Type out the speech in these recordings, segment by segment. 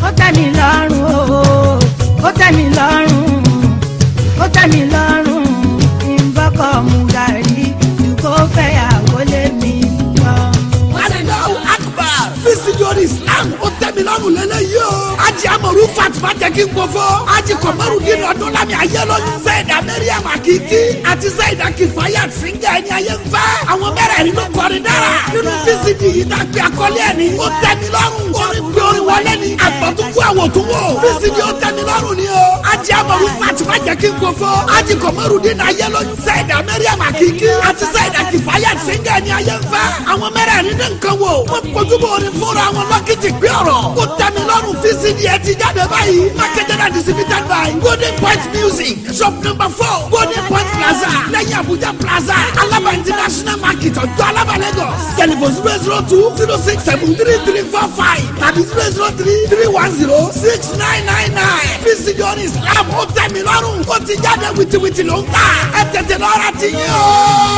ó tẹ́ mi lọ́rùn o ó tẹ́ mi lọ́rùn ó tẹ́ mi lọ́rùn kí n bọ́kọ̀ mu gàrí ju kó fẹ́yàwó lé mi lọ. Allahu Akbar. Fisijori Islam ó tẹ́mi lọ́rùn lélẹ́yìí o. Aji Amọ̀rú Fatima jẹ́ kí n gbọ́fọ́. Aji Kọ̀mọ́rù Dín ọdún lámì ayélujá. Sẹ́yìdá Mẹ́ríàm Akíkí àti Sẹ́yìdá Kìfáyàt Síngà ẹni ayé ń fẹ́. Àwọn mẹ́rẹ̀ẹ̀rin ló kọrin dára. Nínú fisiji yìí tá a gbé akọ́lé ẹ̀ ní. Ó tẹ́mi lọ́rùn. Orin gbé orin wọlé ni. Àgbọ̀túnkú àwòtúnwò. Fisiji ó tẹ́mi lọ́rùn ni o. Aji Amọ̀rú Fatima jẹ́ kí n gbọ́fọ́. Aji Kọ̀mọ́rù Dín ayélujá. Sẹ́yìdá Mẹ́ríàm Akíkí àti Sẹ́yìdá Kìfáyàt Síngà ẹni ayé ń fẹ́. Àwọn mẹ́rẹ̀ẹ̀rin ní nǹkan wò. Wọ́n kojú bọ̀ orin fúnra wọn lọ́kìtì gbé ọ̀rọ̀. Ó tẹ́mi lọ́rùn fisidi ẹ ti jáde báyìí. Marketed and distributed by Golden Point Music. Shop number four Golden Point Plaza. Lẹ́yìn Abuja Plaza. Alaba International Market ọjọ́ Alaba Lagos. Telephone zero zero two zero six seven three three four five tàbí zero zero three three one zero six nine nine nine. Fisidi orin Islam ó tẹ́mi lọ́rùn. Ó ti jáde wìtìwìtì ló ń tà. Ẹ tètè lọ́ra ti yín o.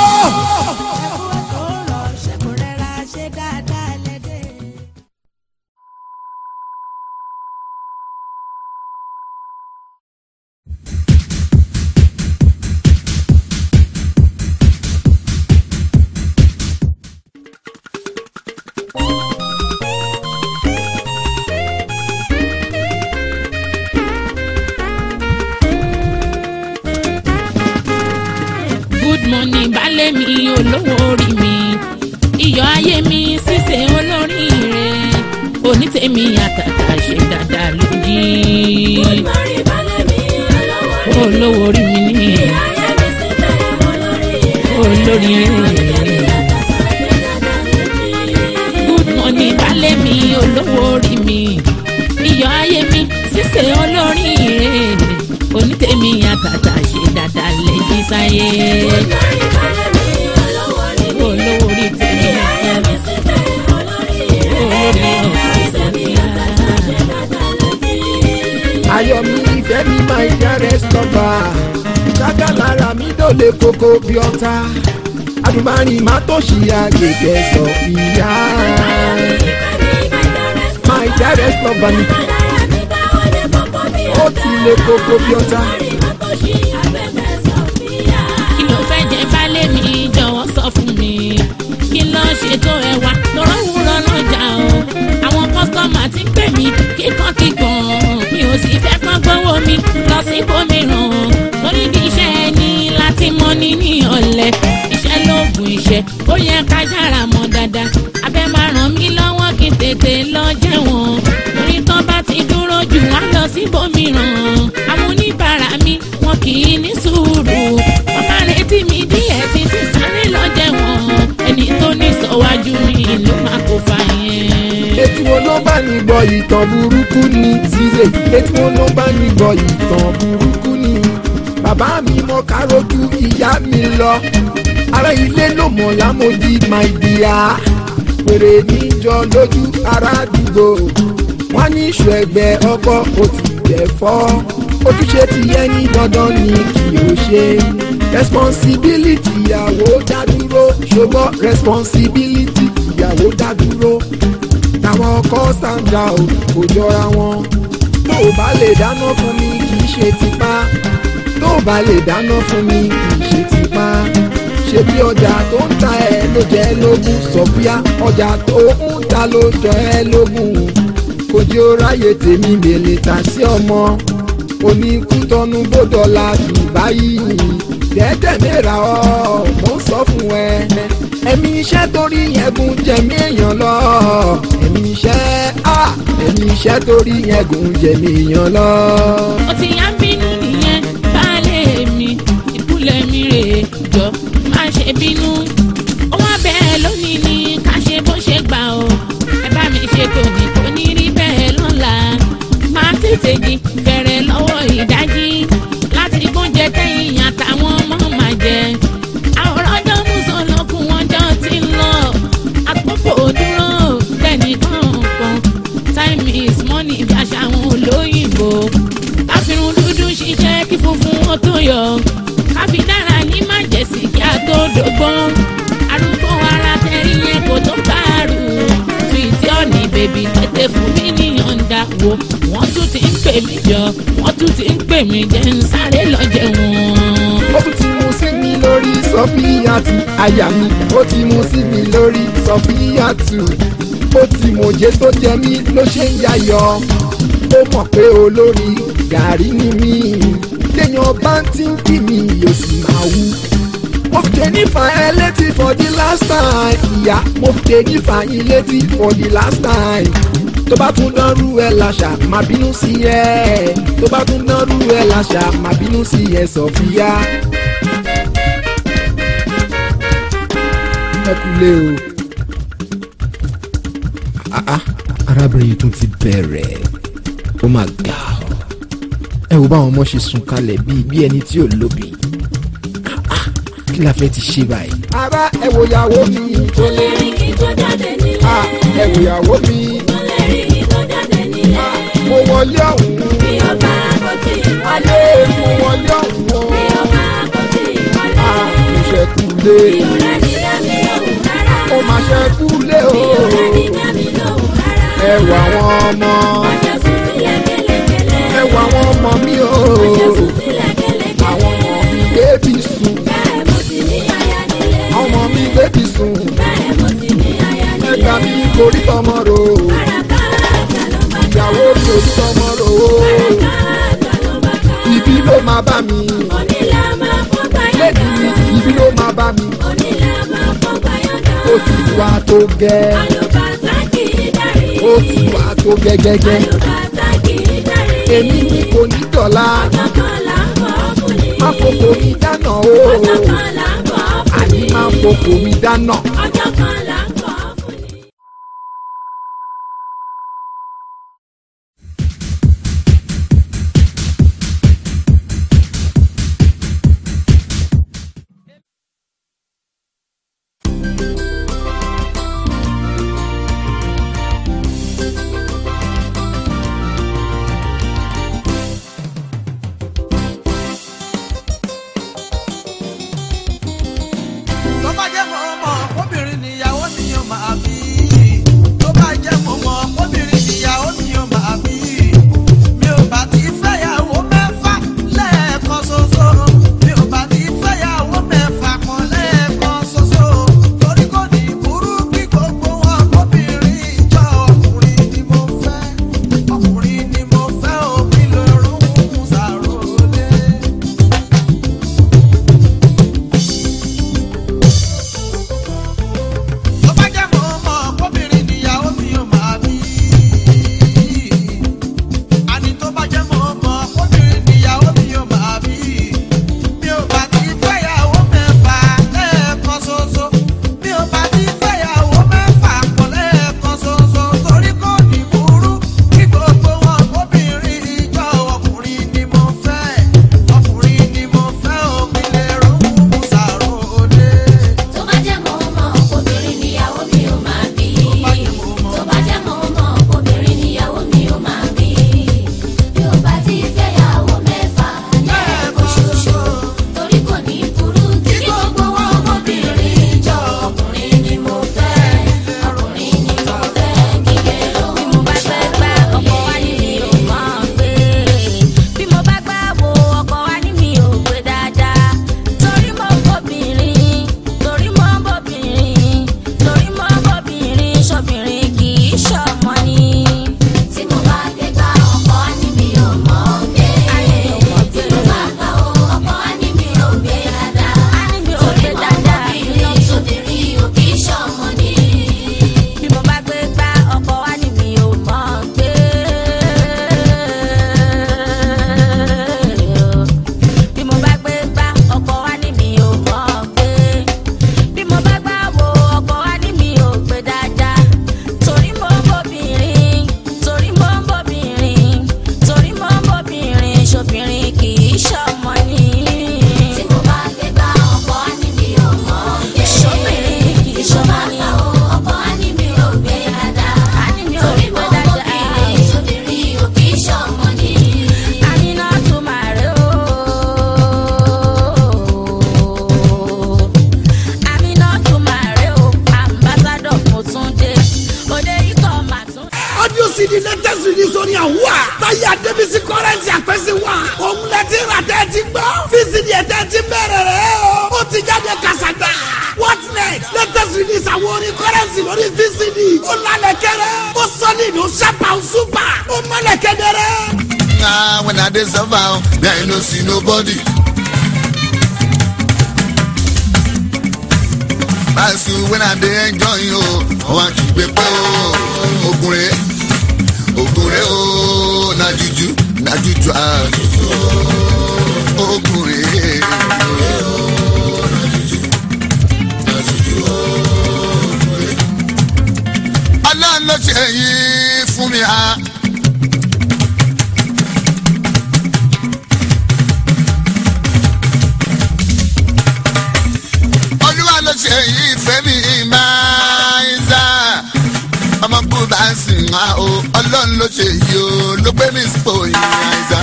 good morning baálé mi olówó orí mi iyọ̀ ayé mi ṣíṣe olórí rẹ̀ onítẹ̀mí àtàtà ṣe dáadáa lójí. olówó orí mi ní olórí rẹ̀. good morning baálé mi olówó orí mi iyọ̀ ayé mi ṣíṣe olórí rẹ̀ onítẹ̀mí àtàtà ṣe dáadáa lẹ́jí sáyé. olówó orí tèmi olórí ayọ̀mí ìfẹ́ mi máa ń yára sọ́ba ṣáká lára mi dòde koko bí ọ̀tá adùnmárin má tó ṣì àgbègbè sọ ìyá máa ń yára sọ́ba ni ó ti lè koko bí ọ̀tá. kí ló fẹ́ jẹ baálé mi jọ̀wọ́ sọ fún mi kí ló ṣètò ẹ̀wà lọ́rọ́ wúrọ̀ lọ́jà o àwọn kọ́sítọ́mà ti ń pè mí kíkankíkan mi ò sì fẹ́ kán gbówó mi lọ sí ibòmíràn lórí ní iṣẹ́ ẹni láti mọ ní ní ọ̀lẹ iṣẹ́ lóògùn iṣẹ́ ó yẹ ká yára mọ̀ dáadáa abẹ́ máa ràn mí lọ́wọ́ kí n tètè lọ jẹ̀wọ̀n torí tán bá ti dúró jù wá lọ sí ibòmíràn àwọn oníbàárà mi wọn kì í ní sùúrù wọn máa retí mi díẹ̀ sí ti sáré lọ jẹ̀wọ̀n ẹni tó ní sọ̀wájú mi ló máa kó fa yẹn. etí wo ló bá ní gbọ́ ìtàn burúkú ni ṣíṣe etí wo ló bá ní gbọ́ ìtàn burúkú ni bàbá mi mọ kárójú ìyá mi lọ ará ilé ló mọ̀ lámòdì my dear pèrè níjọ lójú ará àdúgbò wọn ní ìṣù ẹgbẹ́ ọkọ ó ti jẹ́ fọ́ ojúṣe ti yẹ ní dandan ni kì í ṣe responsibility ìyàwó dádúró ṣùgbọ́n responsibility ìyàwó dádúró táwọn ọkọ stand out kò jọra wọn tó o bá lè dáná fún mi kì í ṣe tipá tó o bá lè dáná fún mi kì í ṣe tipá ṣe bí ọjà tó ń ta ẹ ló jẹ lógún sọfíà ọjà tó ń ta ló jọ ẹ lógún kò jẹ́ ó ráyè tèmi mèlè tà sí ọmọ oníkútọ́nu bódọ́là dubai dẹ́dẹ̀ mẹ́ra ọ́ mo ń sọ fún ẹ ẹ̀mí iṣẹ́ torí ẹ̀gùn jẹ̀mí èèyàn lọ ẹ̀mí iṣẹ́ ah ẹ̀mí iṣẹ́ torí ẹ̀gùn jẹ̀mí èèyàn lọ. ó ti yá ń bínú nìyẹn baálé mi ìkúlẹ̀ mi rè é jọ má ṣe bínú ó wá bẹ́ẹ̀ lónìí ni ká ṣe bó ṣe gbà ó ẹ bá mi ṣe tòní kò ní rí bẹ́ẹ̀ lọ́la máa tètè jí bẹ̀rẹ̀ lọ́wọ́ ìdájí láti gbóúnjẹ tẹ̀yìn àtàwọn ọmọ máa jẹ àwòrán ọjọ́ mùsùn lọ́kùn wọn jọ ti ń lọ àpòpò dúró bẹ́ẹ̀ni kọ̀ọ̀kan time is money bí àṣà àwọn olóyìnbó káfíńrún dúdú ṣiṣẹ́ kí funfun ó tó yọ káfí dára ní májèsì kí a tó dógbón arúgbó ara tẹ̀rí yẹn kò tó báàrù sweet honey baby tètè fún mi ní yọ̀ǹda wo wọ́n tún ti ń pè mí jọ wọ́n tún ti ń pè mí jẹ́ ń sáré lọ jẹun. ó tún ti mú sí mi lórí sọfíyàtù àyà mi ó ti mú sí mi lórí sọfíyàtù ó ti mòjé tó jẹ mí ló ṣe ń yayọ ó mọ̀ pé olórí gàrí ni mí téèyàn bá ń tí ń kí mi yóò sì máa wú. mo fi dé nífà ẹ létí for the last time ìyá mo fi dé nífà yín létí for the last time tó bá tún dánrú ẹ láṣà má bínú sí ẹ tó bá tún dánrú ẹ láṣà má bínú sí ẹ sọfíà. ẹ kúlé o. Ah, ah, arábìnrin yìí tún ti bẹ̀rẹ̀ ó mà ga ọ ẹ wo báwọn ọmọ ṣe sùn kalẹ̀ bíi bí ẹni tí ò lóbi Ah, ah, kí la fẹ́ ti ṣe báyìí. ara ẹ wo ìyàwó mi Mo lè rí kí tó jáde nílé. Ah, ẹ wo ìyàwó mi Mo lè rí kí tó jáde nílé. mo wọlé ọ̀hún Bí o bá kò tí ì wọlé. mo wọlé ọ̀hún o Bí o bá kò tí ì wọlé. Ah, mo ṣe kúlé Ìrora ní dábì lóhùn rárá. ó mà ṣe kúlé o Ìrora ní dábì lóhùn rárá. ẹ wo àwọn ọmọ Ọjọ́ sùn sílẹ̀ kẹ́lẹ́kẹ́lẹ́. ẹ wo àwọn ọmọ mi o Ọjọ́ sùn sílẹ̀ kẹ́lẹ́kẹ́lẹ́. àwọn ọmọ mi bébí sùn Bẹ́ẹ̀ mo sì ní aya nílé. àwọn ọmọ mi bébí sùn Bẹ́ẹ̀ mo sì ní aya nílé. ẹgbà mi korí tọmọ ro Káràkátà ló bá ká. ìyàwó mi orí tọmọ ro Káràkátà ló bá ká. ibi ló máa bá mi Onílà máa fọ́ lẹ́nu gbàyànjá. ibi ló máa bá mi Onílà máa fọ́ gbàyànjá. ó ti wá tó gẹ́ Àlùbàtà kì í darí. ó ti wá tó gẹ́gẹ́gẹ́ Àlùbàtà kì í darí. èmi ni kò ní dọ̀la Ọjọ́ kan là ń bọ̀ fún ni. má fòkò mi dáná o Ọjọ́ kan là ń bọ̀ fún àní ni. má fòkò mi dáná. Ọjọ́ kan là ń bọ̀ fún ni. tó bá jẹ́ mọ́ ọmọ obìnrin níyàwó àwùwà táyé adébísí kọ́rẹ́nsì àpẹ́sí wà òun lẹ ti rà tẹ́ ti gbọ́ fíìsìdì ẹ̀ tẹ́ ti bẹ̀rẹ̀ rẹ̀ o ó ti jáde kàṣàgbà what next latest release àwọn orin kọ́rẹ́nsì lórí fíìsìdì ó lálẹ́ kẹrẹ ó solid ó ṣàpà ó súpà ó mọ́lẹ̀ kẹ́dẹ́rẹ́. Ah, when I dey suffer, oh, me I no see nobody. Báṣu when I dey enjoy o, àwọn àkìgbè pé o, ogun rẹ̀, ogun rẹ̀ o, na juju, na juju ah, ogun rẹ̀. Ọlọ́run ló ṣe yìí fún mi ah. olúwa ló ṣe yìí fẹ́mi máa ń sá ọmọ kú bá ń sìn wá o ọlọ́run ló ṣe yìí o ló pé mi sípò yìí àìsà.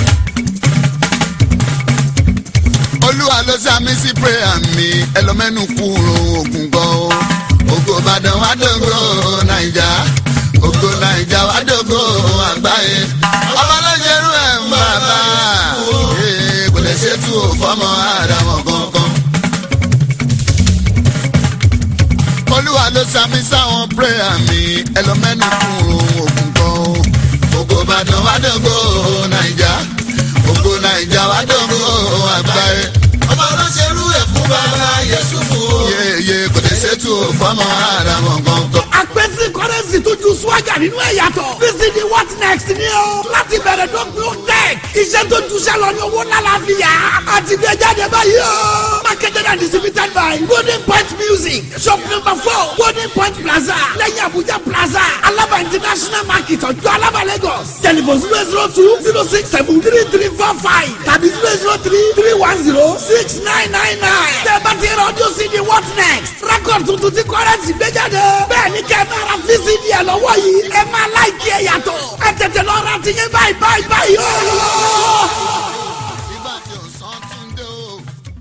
olúwa ló sàmì sí prayer mi ẹlọmẹ́nu kúrò ògùn gan o ògo ìbàdàn wá dògo nàìjà ògo nàìjà wá dògo àgbáyé ọmọ ló ṣerú ẹ̀ ń bàbá Ee, kò lè ṣètò fọmọ àdàmọ̀ kankan. olúwa ló sàmì sáwọn prayer mi ẹlọmẹ́nu kúrò ògùn kan o. ògo ìbàdàn wá dògo nàìjà ògo nàìjà wá dògo àgbáyé. ọmọ ọlọ́ṣẹ́rú ẹ̀ fún bàbá yẹsùn fún o. yéèyé kò lè ṣètò fọmọ àdàmọ̀ kankan. àpèsè kọ́rẹ́nsì tó ju swaga nínú ẹ̀ yàtọ̀ fíìsìdì what next ni o láti bẹ̀rẹ̀ dọ́gbìn ó tẹ̀ iṣẹ́ tó ju sẹ́lọ̀ ní owó lálàáfíà àti gbé jáde báyìí o marketed and distributed by golden point music shop number four golden point plaza lẹ́yìn abuja plaza alaba international market ọjọ́ alaba lagos telephone zero zero two zero six seven three three four five tàbí zero zero three three one zero six nine nine nine tẹ́ bá ti rọ́ọ̀dù sí di what next record tuntun tí kọ́rẹ́nsì gbé jáde bẹ́ẹ̀ ni kẹ́ ẹ máa ra fcd ẹ̀ lọ́wọ́ yìí ẹ máa láìkí ẹ̀ yàtọ̀ ẹ tètè lọ ra ti yẹn báyìí báyìí báyìí o. nígbà tí ò sàn tún dé o.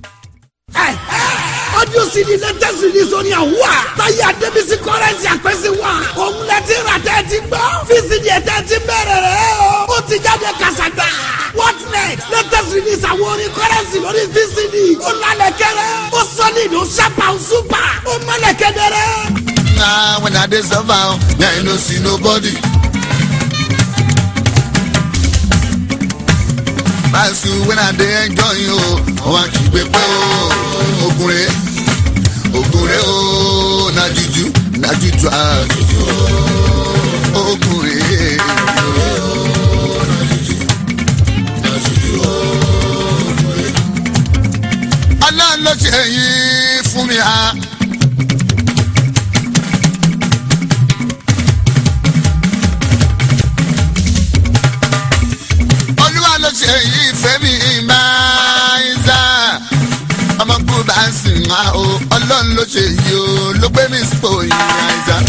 audio cd latest release oní àwùwà táyé adébísí kọ́rẹ́nsì àpẹ́sí wà òun lẹ ti rà tẹ́ ti gbọ́ fcd ẹ̀ tẹ́ ti bẹ̀rẹ̀ rẹ̀ o ó ti jáde kàṣàgbà what next latest release àwọn orin kọ́rẹ́nsì lórí vcd ó lálẹ́ kẹrẹ ó solid ó ṣàpà ó súpà ó mọ́lẹ̀ kẹ́dẹ́rẹ́. Ah, when I dey suffer, oh, me I no see nobody. Báṣu when I dey enjoy o, àwọn àkìgbè pé o, ogun rẹ̀, ogun rẹ̀ o, na juju, na juju ah, ogun rẹ̀. Ọlọ́run ló ṣe yìí fún mi ah. olúwa ló ṣe yìí fẹ́mi máa ń sá ọmọ kú bá ń sìn wá o ọlọ́run ló ṣe yìí o ló pé mi sípò yìí àìsà.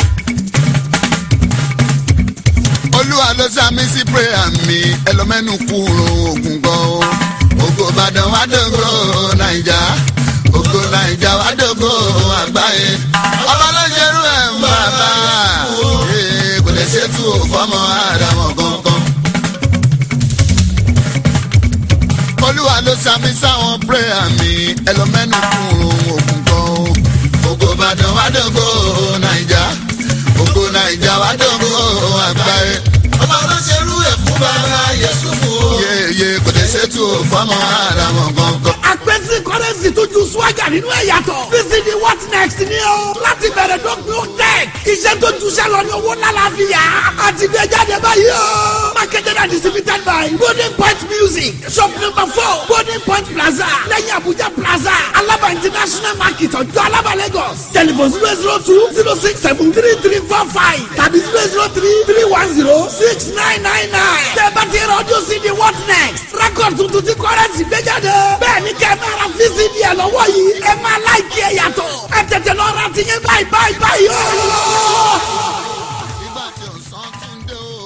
olúwa ló sàmì sí prayer mi ẹlọmẹ́nu kúrò ògùn gan o ògo ìbàdàn wá dògo nàìjà ògo nàìjà wá dògo àgbáyé ọmọ ló ṣerú ẹ̀ ń bàbá Ee, kò lè ṣètò fọmọ àdàmọ̀ kankan. olúwa ló sàmì sáwọn prayer mi ẹlọmẹ́nu kúrò ògùn kan o. ògo ìbàdàn wá dògo nàìjà ògo nàìjà wá dògo àgbáyé. ọmọ ọlọ́ṣẹ́rú ẹ̀ fún bàbá yẹsùn fún o. yéèyé kò lè ṣètò fọmọ àràmọ̀ gangan. àpèsè kọ́rẹ́nsì tó ju swaga nínú ẹ̀ yàtọ̀ fcd what next ni o láti bẹ̀rẹ̀ dọ́gbìn ó tẹ̀ iṣẹ́ tó ju sẹ́lọ̀ ní owó lálàáfíà àti gbé jáde báyìí o marketed and distributed by golden point music shop number four golden point plaza lẹ́yìn abuja plaza alaba international market ọjọ́ alaba lagos telephone zero zero two zero six seven three three four five tàbí zero zero three three one zero six nine nine nine tẹ́ bá ti rọ́ọ̀dù sí di what next record tuntun tí kọ́rẹ́nsì gbé jáde bẹ́ẹ̀ ni kẹ́ ẹ máa ra vcd ẹ̀ lọ́wọ́ yìí ẹ máa láìkí ẹ̀ yàtọ̀ ẹ tètè lọ ra ti yẹn báyìí báyìí báyìí o. nígbà tí ò sàn tún dé o.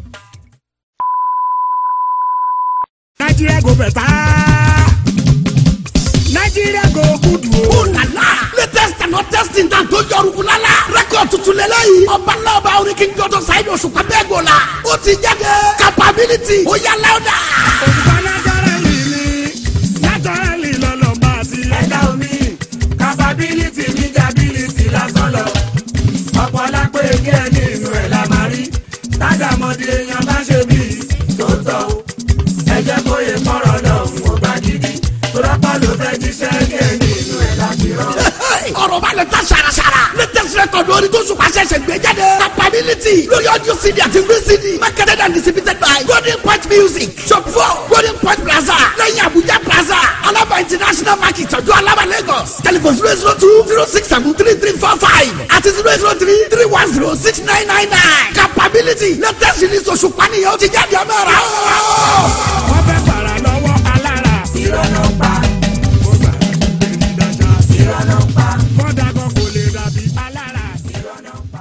Nigeria go better. Nigeria go good o. Oh la la! Latest and not testing tan tó yọrùkú lálá rẹ́kọ̀d tuntun lélẹ́yìí ọba lọ́ba orin kí n jọjọ sáyidì òṣùpá bẹ́ẹ̀ gbò la ó ti jáde capability ó yá láwùdà. òṣùpá naturally ni naturally lọ́lọ́ba àti ẹ̀dá omi capability media ability lásán lọ ọ̀pọ̀ lápẹ́ gẹ́ nínú ẹ̀ la máa rí tágàmọ́dé èèyàn bá ṣe bí tó tọ́ o ẹ jẹ́ kó yẹ kọ́rọ̀ lọ́hùn ó bá gidi tó lọ́pọ̀ ló fẹ́ jíṣẹ́ gẹ́ nínú ẹ̀ láti rán. ọ̀rọ̀ bá lè ta ṣàràṣàrà latest record orin tó ṣùpá ṣẹ̀ṣẹ̀ gbé jáde capability lórí audio cd àti vcd marketed and distributed by golden point music shop four golden point plaza lẹ́yìn abuja plaza alaba international market ọjọ́ alaba lagos telephone zero zero two zero six seven three three four five àti zero zero three three one zero six nine nine nine capability latest release òṣùpá nìyẹn ó ti jáde ọmọ rà ó. wọ́n fẹ́ fara lọ́wọ́ alára. ìrọ̀nà pa. ó gbà èmi dájà. ìrọ̀nà pa. kọ́dà kan kò lè dàbí alára. ìrọ̀nà pa.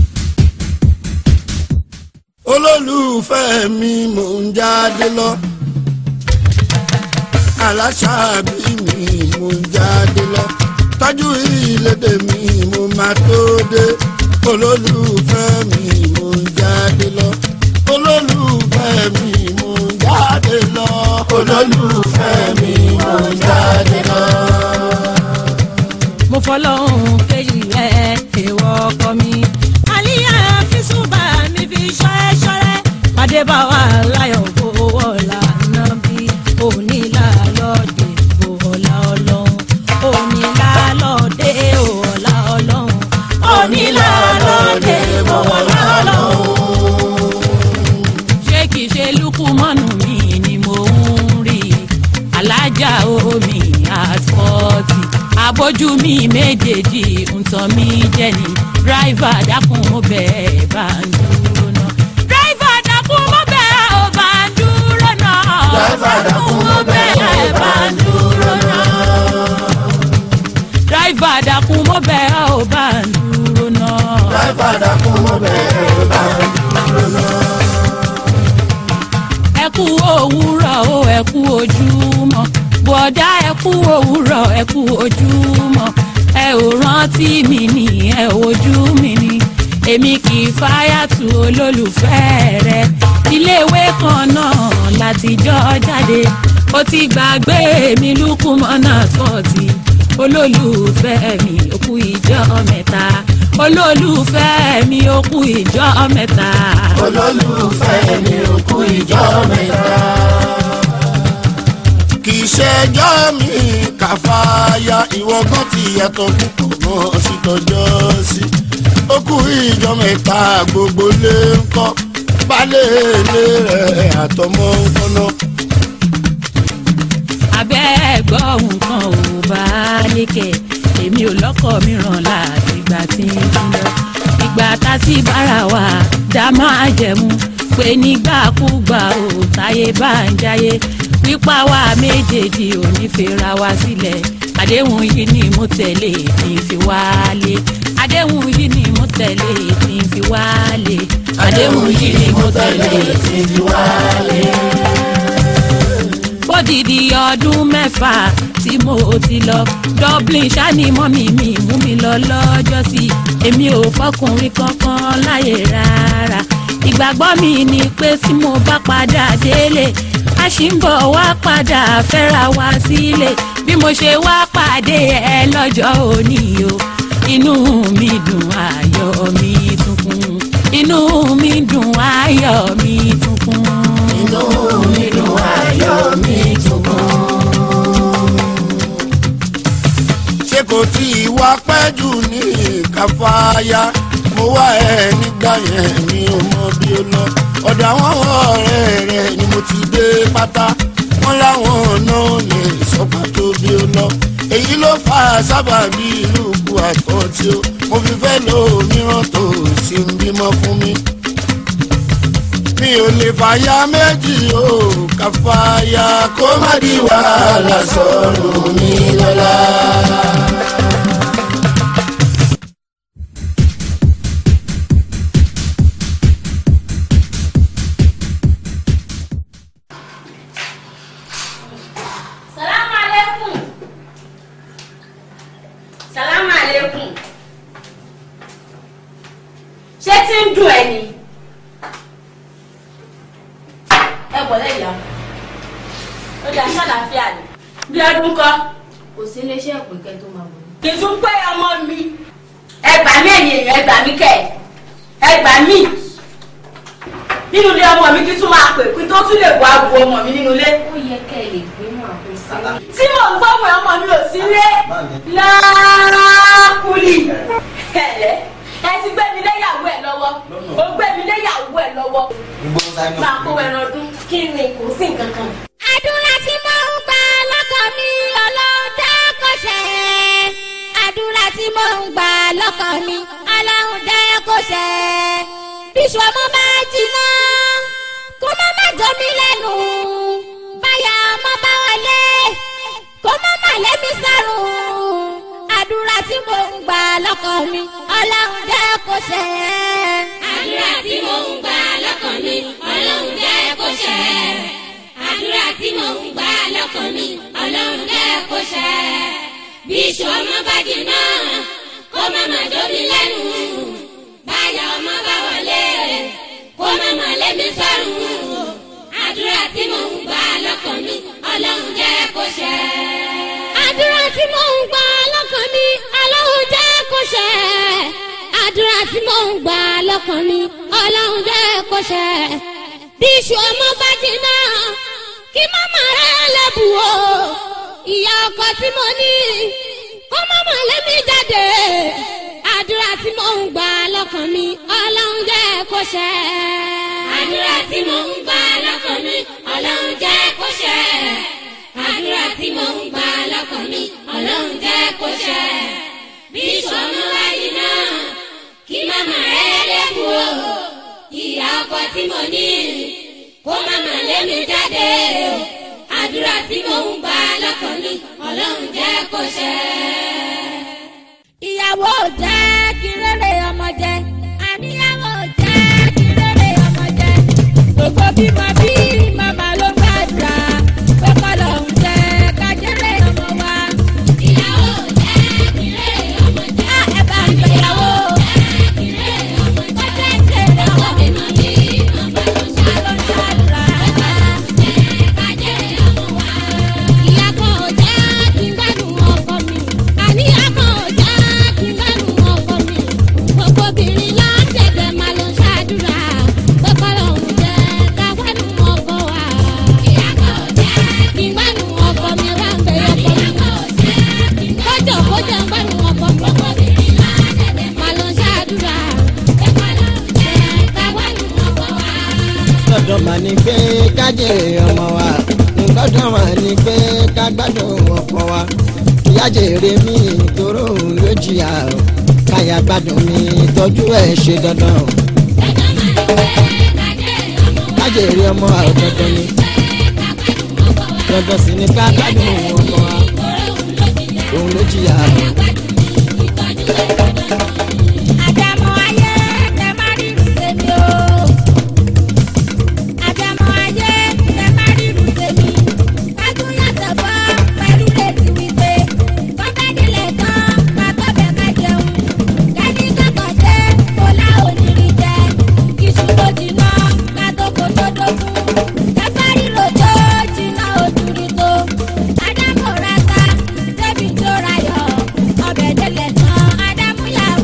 olólùfẹ́ mi mò ń jáde lọ aláṣàbí mi mò ń jáde lọ tọ́jú ìlédè mi mo máa tó dé olólùfẹ́ mi mò ń jáde lọ olólùfẹ́ mi mò ń jáde lọ olólùfẹ́ mi mò ń jáde lọ. mo fọlọ́hún kéyì rẹ̀ èèwọ̀ ọkọ mi. àlíyá fíṣùbà mi fi ṣọ́ẹ́ ṣọ́rẹ́ pàdé bá wà láyọ̀ owó ọ̀la náà bí onílà lọ́ọ̀dẹ̀ ọ̀la ọlọ́run onílà lọ́ọ̀dẹ̀ ọ̀la ọlọ́run onílà lọ́ọ̀dẹ̀ ọ̀la ọlọ́run. ṣé kìí ṣe lukumọ́nù mi ni mo ń rí alájà omi àtọ́tì abójú mi méjèèjì ń tàn mí jẹ ní dráìvà dákun mo bẹ́ẹ̀ bá ń dúró náà. dráìvà dákun mo bẹ́ẹ̀ ò bá ń dúró náà. Dráìvà dákun mo bẹ́ẹ̀ bá ń dúró náà. dráìvà dákun mo bẹ́ẹ̀ ò bá ń dúró náà. Dráìvà dákun mo bẹ́ẹ̀ bá ń dúró náà. ẹ kú òwúrọ̀ o ẹ kú ojúmọ́ bọ̀dá ẹ kú òwúrọ̀ ẹ kú ojúmọ́ ẹ ò rántí mi ni ẹ ojú mi ni èmi kì í fáyàtú olólùfẹ́ rẹ iléèwé kan náà látijọ́ jáde ó ti gbàgbé mi lúkúmọ́nà tọ́tì olólùfẹ́ mi ó kú ìjọ mẹ́ta olólùfẹ́ mi ó kú ìjọ mẹ́ta. olólùfẹ́ mi ò kú ìjọ mẹ́ta. kì í ṣẹjọ́ mi kàfáyà ìwọ kan ti yàtọ̀ púpọ̀ náà sí tọjọ́ sí. ó kú ìjọ mẹ́ta gbogbo lé ń kọ́ balẹ̀ ilé rẹ̀ àtọmọ́ ń kọ́nà. abẹ́ gbọ́ nǹkan ò bá lékè èmi ò lọ́kọ̀ mìíràn láti ìgbà tí ń fi lọ ìgbà tá ti bára wa dá máa jẹ̀mú pé nígbàkúgbà ò táyé bá ń jáyé pípa wa méjèèjì ò ní fira wa sílẹ̀ àdéhùn yìí ni mo tẹ̀lé tí ń fi wálé àdéhùn yìí ni mo tẹ̀lé tí ń fi wálé àdéhùn yìí ni mo tẹ̀lé tí ń fi wálé fódìdí ọdún mẹ́fà tí mo ti lọ dublin ṣáni mọ́mí mi mú mi lọ lọ́jọ́ sí èmi ò fọkùnrin kankan láyè rárá ìgbàgbọ́ mi ni pé tí mo bá padà délé a ṣì ń bọ̀ wá padà fẹ́ra wá sílé bí mo ṣe wá pàdé ẹ lọ́jọ́ òní o inú mi dùn ayọ̀ mi tún kún inú mi dùn ayọ̀ mi tún kún inú mi dùn ayọ̀ mi tún kún. ṣé kò tí ì wá pẹ́ jù ní káfáyà mo wá ẹ nígbà yẹn mi ò mọ bí ó lọ ọ̀dọ̀ àwọn ọ̀rẹ́ rẹ̀ ni mo ti dé pátá wọ́n láwọn náà lè sọ pàtó bí ó lọ èyí ló fà á sábàbí ìlú ku àtọ́tí ó mo fi fẹ́ lo mìíràn tó sì ń bímọ fún mi mi ò lè fàyà méjì o káfáyà kó má di wàhálà sọ̀rọ̀ mi lọ́la. Salamu alaikum. Salamu alaikum. ẹ bọ̀ lẹ́yà ó dá sálàáfíà ni. bí ọdún kọ́ kò sí iléeṣẹ́ ìpín kẹ́ tó máa bọ̀ ní. kì í tún pé ọmọ mi ẹgbàá mi ẹ̀yìn èèyàn ẹgbàá mi kẹ̀ ẹgbàá mi nínú ilé ọmọ mi kí tún máa pè kí tó tún lè wá wo ọmọ mi nínú ilé ó yẹ kẹ́ ẹ lè gbé mọ́ àpèsè. tí mò ń gbọ́ pé ọmọ mi ò sí ilé láàkúlì ẹ̀lẹ́ ẹ ti gbé mi léyàwó ẹ lọ́wọ́ ó gbé mi léyàwó ẹ lọ́wọ́ máa kó ẹran ọdún kí ni kò sí nǹkan kan. àdúrà tí mo ń gbà lọ́kàn mi ọlọ́run jẹ́ kó ṣẹ. àdúrà tí mo ń gbà lọ́kàn mi ọlọ́run jẹ́ kó ṣẹ. bíṣu ọmọ máa jiná kó má má jọ mí lẹ́nu. báyà ọmọ bá wọlé kó má má lé mi sárùn. àdúrà tí mo ń gbà lọ́kàn mi ọlọ́run jẹ́ kó ṣẹ. àdúrà tí mo ń gbà lọ́kàn mi ọlọ́run jẹ́ kó ṣẹ. àdúrà tí mo ń gbà lọ́kàn mi ọlọ́run jẹ́ kó ṣẹ. bí iṣu ọmọ bá jiná kó má má dómi lẹ́nu. báyà ọmọ bá wọlé kó má má lé mi sọ́run. àdúrà tí mo ń gbà lọ́kàn mi ọlọ́run jẹ́ kó ṣẹ. àdúrà tí mò ń gbà lọ́kàn mi ọlọ́run jẹ́ kó ṣẹ. àdúrà tí mò ń gbà lọ́kàn mi ọlọ́run jẹ́ kó ṣẹ. bí iṣu ọmọ bá jiná kí màmá rẹ̀ lẹ́bù o. ìyá ọkọ tí mo ní kó màmá lẹ́mí jáde. àdúrà tí mò ń gbà lọ́kàn mi ọlọ́run jẹ́ kó ṣẹ. àdúrà tí mo ń gbà lọ́kàn mi ọlọ́run jẹ́ kó ṣẹ. àdúrà tí mo ń gbà lọ́kàn mi ọlọ́run jẹ́ kó ṣẹ. bí sọmọ wáyé náà kí màmá rẹ lẹ́kùn o. ìyá ọkọ tí mo ní kó màmá lé mi jáde o. àdúrà tí mo ń gbà lọ́kàn mi ọlọ́run jẹ́ kó ṣẹ. ìyàwó jẹ́ kí rere ọmọ jẹ àníyàwó jẹ́ kí rere ọmọ jẹ gbogbo bímọ bí màmá ló gbàdúrà pé kọ́lọ̀ ń jẹ kájẹ́rẹ́ ọmọ wa. ìyàwó jẹ́ kí rere ọmọ jẹ́. á ẹ bá ń gbéyàwó kí rere ọmọ jẹ́. kọ́jẹ́ ìṣẹ̀lẹ̀ ọmọ mi bímọ bí màmá ló ń ló ń gbàdúrà. kájẹ́rẹ́ ọmọ wa. ìyá kan ò jẹ́ kí n gbádùn ọkọ mi àníyá kan ò jẹ́ kí n gbádùn ọkọ mi gbogbo obìnrin lọ́sẹ̀dẹ̀ máa lọ ṣáàdúrà pé kọ́lọ̀ ń jẹ́ ká gbádùn ọkọ wa. ìyá kan ò jẹ́ kí n gbádùn ọkọ mi bá ń bẹ ọkọ ìyá mi kan ò jẹ́ kí n kọjọ kọjọ ń gbádùn ọkọ mi obìnrin lọ́dẹ̀dẹ̀ máa lọ ṣáàdúrà pé kọ́lọ́ ń jẹ́ ká gbádùn ọkọ wa. gbọ́dọ̀ mà ní pé ká jèrè ọmọ wa gbọ́dọ̀ mà ní pé ká gbádùn ọkọ wa ìyá jèrè mi tóró òun ló jìyà o káyà gbádùn mi tọ́jú ẹ̀ ṣe dandan o ká jèrè ọmọ wa ò dandan ni dandan sì ni ká gbádùn ọmọ wa òun ló jìyà o. àdàmọ̀ ayé tẹ má rírun tèmi o. àdàmọ̀ ayé tẹ má rírun tèmi. kájú yàtọ̀ bọ́ pẹ̀lú létí wípé kọ́ńtàdínlẹ̀ kan ká tó bẹ̀ ká jẹun. kẹ́ni kọ́kọ́ dé kó lá òníri jẹ. iṣu tó jiná ká tó kó tó dógún. kẹfà ríro tó jiná ojú rí tó. àdàmọ̀ rata débi tó rayọ̀ ọbẹ̀ délẹ̀ tán àdàmú yàwó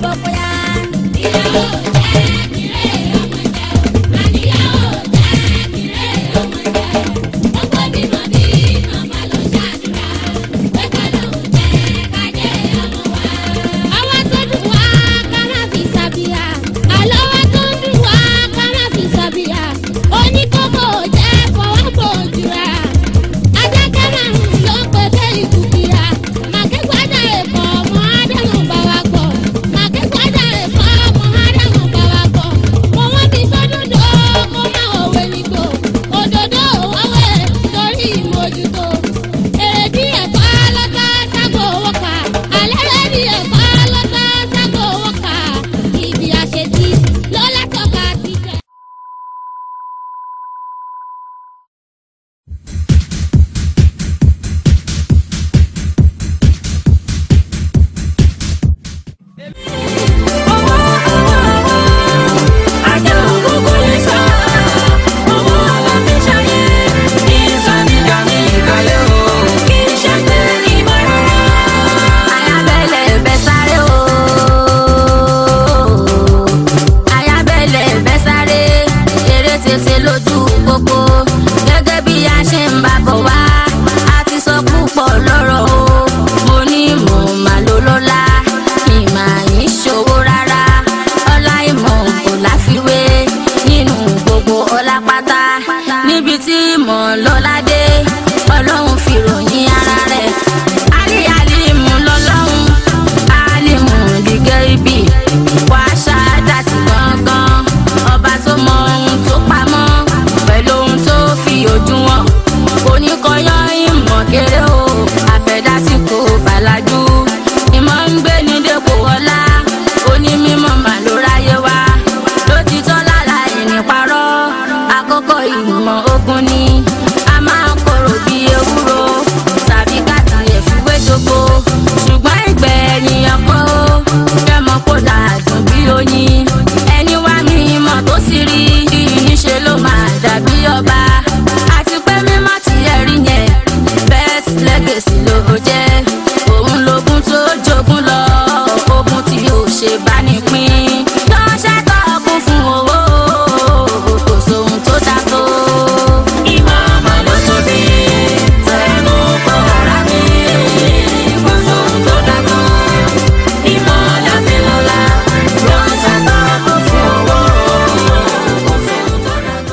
níbi tí mò ń lọ ládé ọlọ́run fi ròyìn ara rẹ̀ alí alimu lọ́lọ́run alimu dìgẹ́ ibi wàá ṣáádàtì gangan ọba tó mọ ohun tó pamọ́ pẹ̀lú ohun tó fi ojú wọn oníkọyọ́ ìmọ̀ kéré o àfẹ́dásí kò bàlájú ìmọ̀ ń gbé ní dépò ọlá onímọ̀ mà ló ráyé wá lótìtọ́ lára ẹni parọ́ àkọ́kọ́ ìmọ̀ ogun ni a máa ń korò bí ewúro tàbí káàtì ẹ̀fúwé jogbo ṣùgbọ́n ìgbẹ̀yìn ọkọ̀ ó fẹ́mọ kó dàdùn bí oyin ẹni wá mi mọ̀ tó sì rí níṣẹ́ ló máa dàbí ọba àti pé mímọ́ tí ẹ rí yẹn best legacy ló jẹ́ òun lógún tó jogún lọ ogun tí yóò ṣe bá ní pín lọ́ṣẹ́ tó kún fún owó kò sóhun tó dá tó. ìmọ̀ ọmọ ló tóbi tẹnu kọ́ ara mi kò sóhun tó dá tó. ìmọ̀ láti lọ́la lọ́ṣẹ́ tó kún fún owó kò sóhun tó dá tó.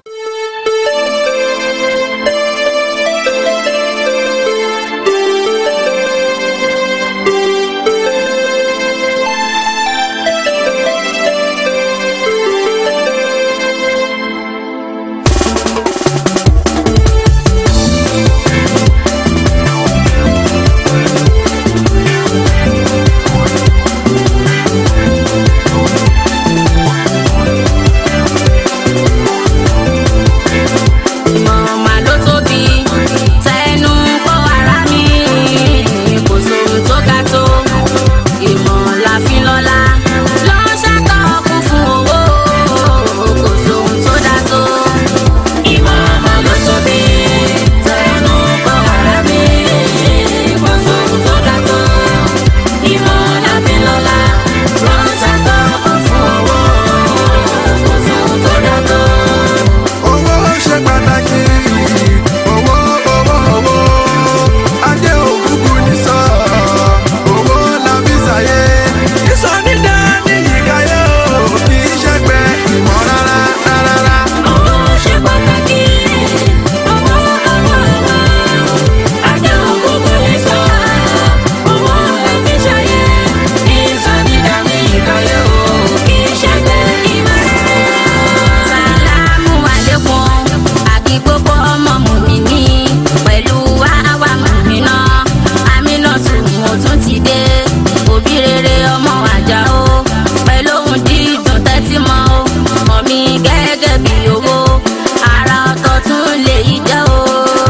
ìmọ̀ mà ló tóbi tẹnu kọ́ ara mi kò sóhun tó ga tó ìmọ̀ la fi lọ́la lọ́ṣẹ́ tó kún fún owó kò sóhun tó dá tó ìmọ̀ mà ló tóbi tẹnu kọ́ ara mi kò sóhun tó dá tó ìmọ̀ la fi lọ́la lọ́ṣẹ́ tó kún fún owó kò sóhun tó dá tó. owó ṣe pàtàkì owó owó owó ajé òkùnkùn ní sọ owó la fi ṣàyè ìsọ nídà ní ìkàyè o kì í ṣe pé ìmọ̀ rárá rárá. Owó ṣe pàtàkì, owó owó owó, ajé òkúkú lè sọ, owó ẹ̀mí ṣayé, ìsọdídàmí ìkàyé o, kì í ṣe pé ìmọ̀ rẹ̀. Sàlámù àlékún, àkí gbogbo ọmọ mùmíní, pẹ̀lú àwa mùmínà, àmínà tún mo tún ti dé, òbí rere ọmọ àjà o, pẹ̀lú ohun dídùn tẹ́tí mọ́ o, mọ̀ mi gẹ́gẹ́ bí owó, ara ọ̀tọ̀ tún lè yí jẹ́ o.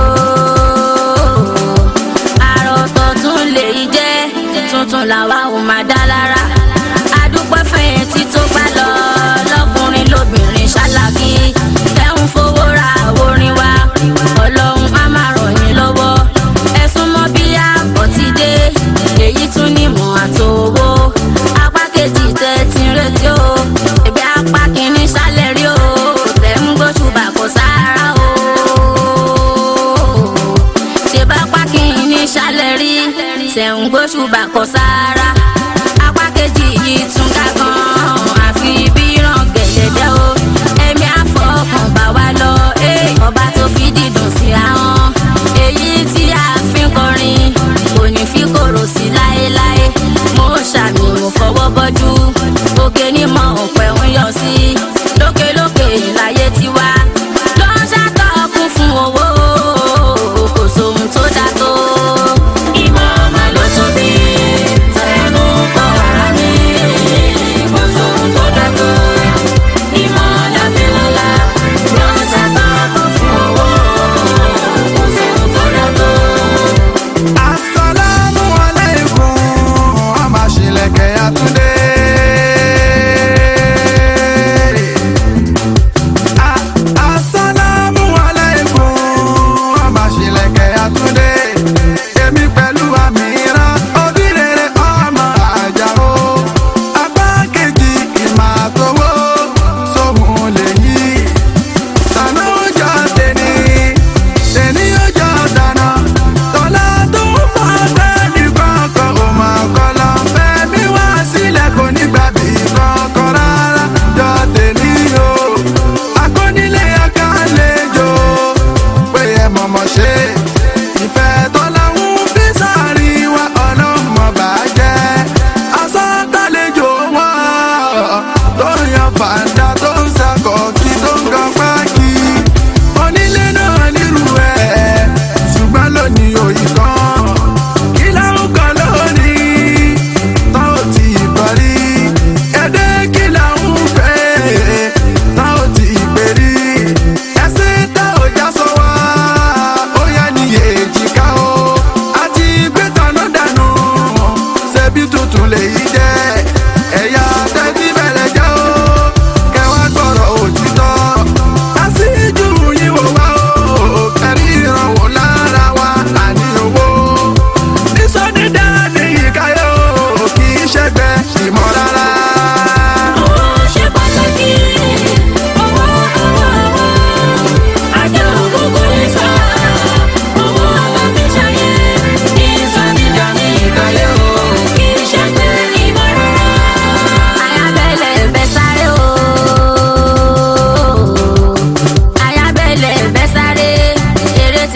Ara ọ̀tọ̀ tún lè yí jẹ́, tuntun làwa ò máa dá lára. Adúpẹ́ fẹ̀yìntì tó gbá lọ, lọ́kùnrin lóbìnrin ṣáláàkì. Tẹ́ ń fowó ra orin wa, ọlọ́run á máa ràn yín lọ́wọ́. Ẹ̀sùn mọ́ bí àpọ̀ ti dé, èyí tún ní mọ̀ àtòwò. Apá kejì tẹ́ ti ń retí o, ẹ̀bí apá kìíní ṣálẹ̀ rí o. Tẹ̀ ń gbóṣùbà kò sára o. Ṣé bá apá kìíní ṣálẹ̀ rí? Tẹ̀ ń gbóṣùbà kò sára. Apá kejì yìí tún ká gan-an, àfi bí ràn gẹ̀lẹ́dẹ́ o. Ẹ̀mí àfọkàn bá wa lọ, eh, ọba tó fi dídùn sí ahọ́n. Èyí tí a fi ń kọrin, kò ní fi kòrò sí láéláé. Mo ṣàmì mo fọwọ́ bọ́jú, òkè ni mo ọ̀pẹ ń yọ sí. Lókèlókè ìláyé ti wá, ló ń ṣàtọ̀kùn fún owó, kò sóhun tó dá tó. Ìmọ̀ ọmọ ló tóbi, tẹnu kọ́ ara mi.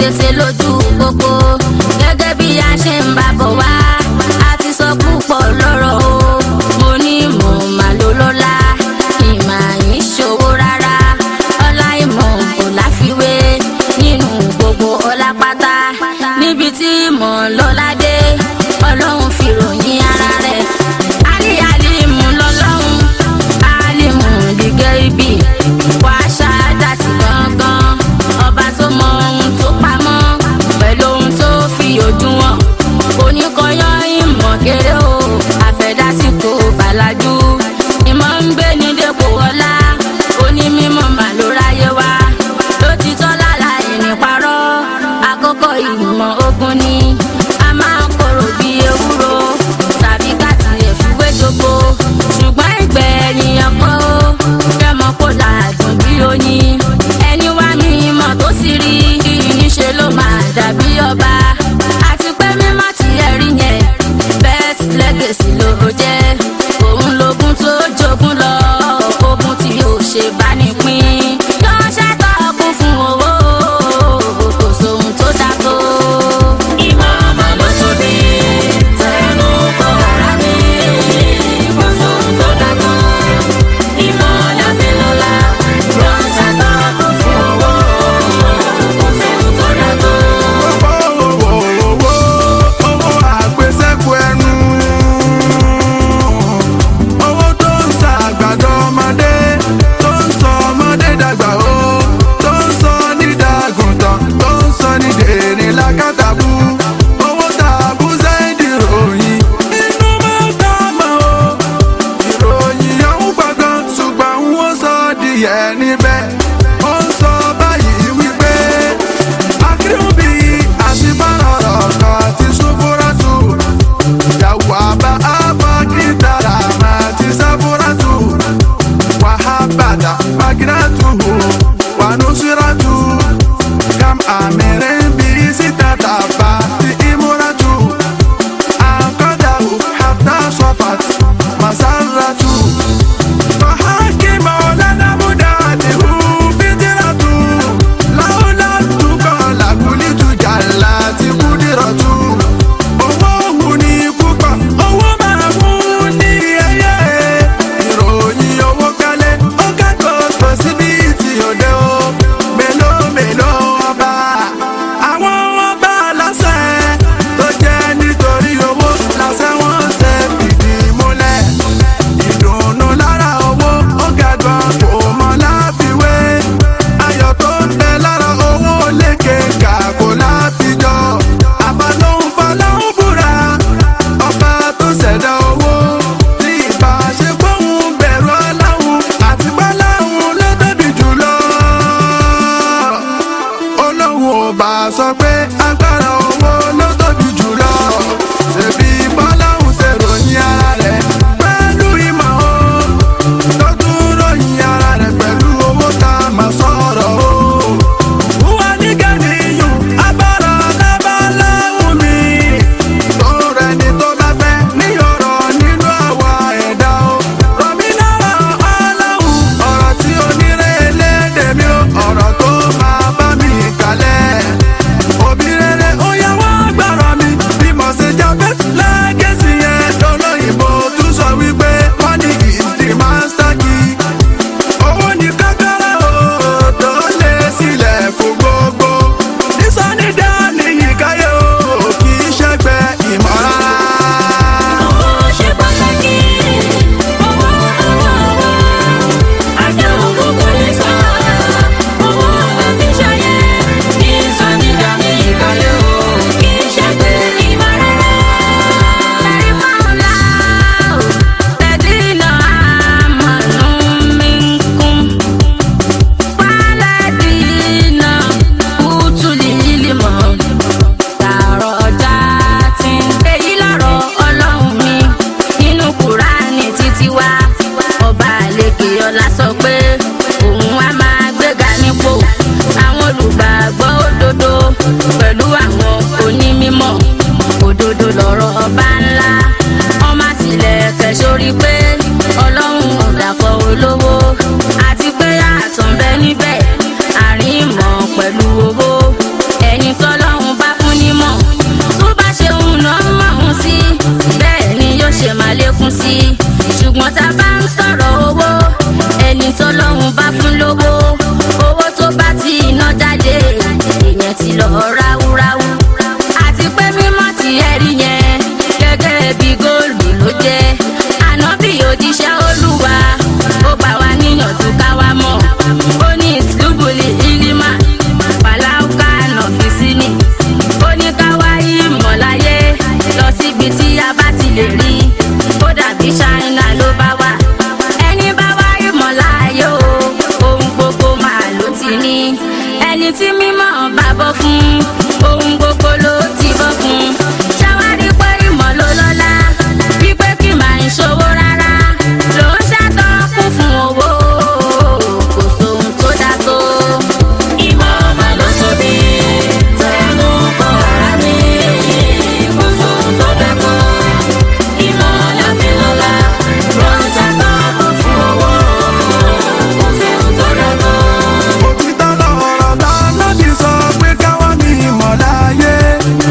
tètè lójú pópó gẹ́gẹ́ bí a ṣe ń bá bọ̀ wá a ti sọ púpọ̀ lọ́rọ̀ o mo ní mo mà ló lọ́la ìmọ̀ yìí ṣòwò rárá ọlá ìmọ̀ kò láfiwé nínú gbogbo ọlá pátá níbi tí mọ̀ lọ́la dé ọlọ́run fi ròyìn ara rẹ̀ ali alimu lọ́lọ́run alimu dìgẹ́ ibi wàá ṣáájà tí gangan ọba tó mọ ohun tó pamọ́ pẹ̀lú ohun tó fi ojú wọn oníkọyọ ìmọ̀ kéré o àfẹ́dásíkò bàlájú ìmọ̀ ń gbé ní dépò ọlá onímọ̀ mà ló ráyé wá ló ti tọ́ lára ẹni parọ́ àkókò ìmọ̀ ogun ni a máa ń korò bí ewúro tàbí káàtì ẹ̀fúwé jogbo ṣùgbọ́n ìgbẹ̀yìn ọkọ̀ ó kẹ́mọ́ kó làádùn bí oyin ẹni wá mi ìmọ̀ tó sì rí níṣẹ́ ló máa dàbí ọba àti pé mímọ́ tí ẹ rí yẹn best legacy ló jẹ́ òun lógún tó jogún lọ ogun tí yóò ṣe bá ní pín yóò ṣàtọ̀kùn fún owó kò sóhun tó dáko. ìmọ̀ ọmọ ló tún ní tẹnu kọ́ ara mi kò sóhun tó dáko. ìmọ̀ láfẹ́lọ́lá yóò ṣàtọ̀kùn fún owó kò sóhun tó dáko. owó owó owó àgbésẹ́kù ẹnu owó tó ń sa àgbàdo ọmọdé tó ń sọ ọmọdé dàgbà ó tó ń sọ nídàgùntàn tó ń sọ nídèrè lákàtàbù owó tàbú sẹ́ẹ̀dì ròyìn inú máa ń ká mọ́ o ìròyìn ọ̀hún gbọ̀ngàn ṣùgbọ́n wọ́n sọ díẹ̀ níbẹ̀ ó ń sọ báyìí wípé akérèmọ́bí àti bárọ̀rọ̀ kan ti ṣubúrátù ìyàwó àbá àfọ̀kìtàrà máa ti sáfúrátù wàhábàdà magírátù wànúsírátù kam àmìrín bí sítàtà bá ti ìmúrátù àkọ́dàwù hàtà sọ́fàt masárátù. فحاكم مولانا مداده فدرة لولا تقال كلت جلات قدرة owó òun ní púpọ̀ owó máa mú ní ẹyẹ ìròyìn owó kálẹ̀ ó kẹ́kọ̀ọ́ tó síbi tí òde o mélòó mélòó ọba àwọn ọba lásẹ̀ tó jẹ́ nítorí owó lásẹ̀ wọ́n ṣe fìdí múlẹ̀ ìdùnnú lára owó ó ga gan kò mọ láfiwé ayọ̀ tó ń bẹ lára owó lékè kà kò láfijọ́ àbálòun fọláhùn búra ọba tó ṣẹ̀dá owó ní ìbáṣepọ̀ òun bẹ̀rù ọláhùn àti báláhùn ló tóbi jùlọ olóhùn ò bá sọ pé agbára owó ló tóbi jùlọ ṣèbí bọ́láhùn ṣe ròyìn ara rẹ̀ pẹ̀lú ìmọ̀ o tó tún ròyìn ara rẹ̀ pẹ̀lú owó tá a máa sọ̀rọ̀ o. wúwa ní kẹ́niyùn abára lábáláhùn mi tó rẹ̀ ni tó bá fẹ́ ní ọ̀rọ̀ nínú àwa ẹ̀dá o. rọ̀mí náà ọlọ́hùn ọ̀rọ̀ tí onírè lédè mi o ọ̀rọ̀ tó máa bá mi kalẹ̀. òbí rere ó yá wá mímọ̀ bàbọ̀ fún ohun gbogbo ló ti bọ́ fún ṣàwárí pé ìmọ̀ ló lọ́lá wípé kí màá ń ṣòwò rárá ló ń ṣàtọ́kùn fún owó kò sóhun tó dá tó. ìmọ̀ ọmọ ló tóbi tẹnu kọ́ ara mi kò sóhun tó dá tó. ìmọ̀ la fi lọ́lá ló ń ṣàtọ́kùn fún owó kò sóhun tó dá tó. òtítọ́ lọ̀rọ̀ tá lọ́dì sọ pé káwọn ní ìmọ̀láyé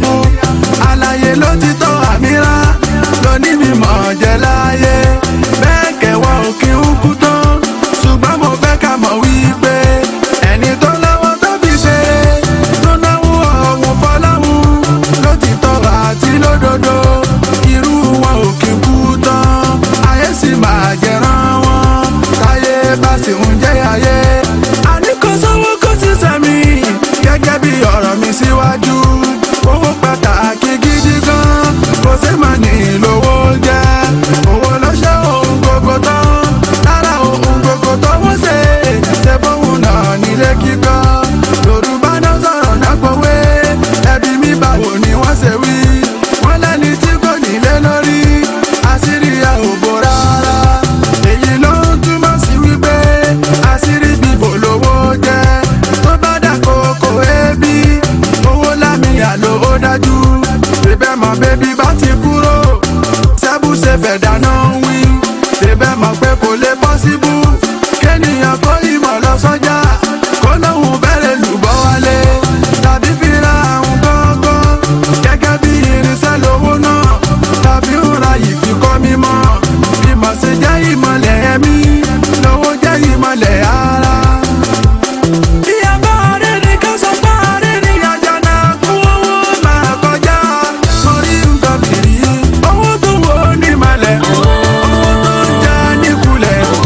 àbú àlàyé ló ti tọ́ àmìrà lóní mímọ̀ jẹ́ láyé bẹ́ẹ̀ kẹwàá òkè ń kú tán ṣùgbọ́n mo fẹ́ ká mọ̀ wípé ẹni tó lọ́wọ́ tó fi ṣe tó náwó ọ̀hún fọláhùn ló ti tọ́ àti lódodo irú wọn ò kí kú tán ayé sì máa jẹran wọn táyé bá sì ń jẹ́ ayé. àní kò sówó kó sì sẹ́mi gẹ́gẹ́ bí ọ̀rọ̀ mi síwájú owó pàtàkì gidi gan kò sí mà ní lówó jẹ́ owó ló ṣe ohun gbogbo tán lára ohun gbogbo tó wọ́n ṣe ṣe fóun náà nílé kíkọ́ yorùbá náà sọ̀rọ̀ náà pòwe ẹbí mi báwo ni wọ́n ṣe wí wọ́n lẹ́ni tí kò nílé lórí àṣírí ẹ̀ ò bò rárá èyí ló ń túmọ̀ sí wípé àṣírí bíbò lówó jẹ́ tó bá dà kókó ebi owó lámìyà ló ó dájú bíbẹ́ mọ̀ bébí bá ti kúrò sẹ́bù ṣe fẹ̀ dáná wí bíbẹ́ mọ̀ pé kò lè pọ́síbù kéènìyàn kó ìmọ̀ lọ sọ́jà kó lóhùn fẹ́rẹ̀ lùbọ́ wálé tàbí fi ra àwọn gángan gẹ́gẹ́ bí irinṣẹ́ lówó náà tàbí ń ra ìfikọ́ mímọ́ ìmọ̀ ṣe jẹ́ ìmọ̀lẹ̀ ẹ̀mí lówó jẹ́ ìmọ̀lẹ̀ ara. Ìyàbá rẹ̀ ní ká sọ pé àárẹ̀ ní àjànà kú owó máa kọjá. Sórí nǹkan fìrí, owó tó wò ó ní malẹ̀, owó tó ń jẹ́ níkulẹ̀.